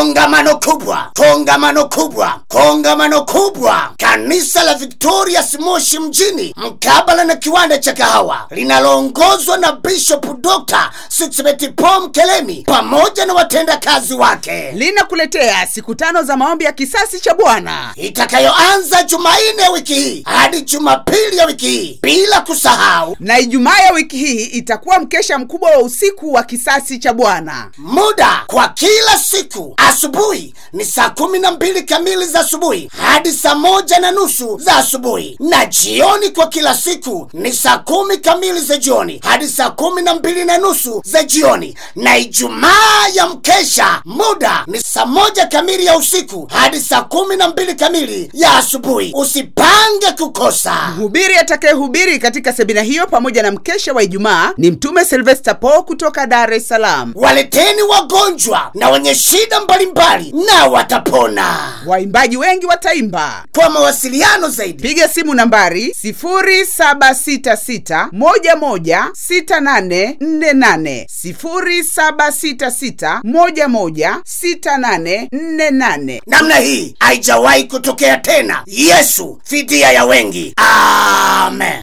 kongamano kubwa kongamano kubwa kongamano kubwa kanisa la victorias moshi mjini mkabala na kiwanda cha kahawa linaloongozwa na bishop dr sixbetipom kelemi pamoja na watendakazi wake linakuletea siku tano za maombi ya kisasi cha bwana itakayoanza jumanne ya wiki hii hadi jumapili ya wiki hii bila kusahau na ijumaa ya wiki hii itakuwa mkesha mkubwa wa usiku wa kisasi cha bwana muda kwa kila siku asubuhi ni saa kumi na mbili kamili za asubuhi hadi saa moja na nusu za asubuhi na jioni kwa kila siku ni saa kumi kamili za jioni hadi saa kumi na mbili na nusu za jioni na ijumaa ya mkesha muda ni saa moja kamili ya usiku hadi saa kumi na mbili kamili ya asubuhi usipange kukosa mhubiri atakayehubiri katika semina hiyo pamoja na mkesha wa ijumaa ni mtume silvester po kutoka dar es salaam waleteni wagonjwa na wenye shida mbalimbali na watapona waimbaji wengi wataimba kwa mawasiliano zaidi piga simu nambari 766116848 766116848 namna hii haijawahi kutokea tena yesu fidia ya wengi amen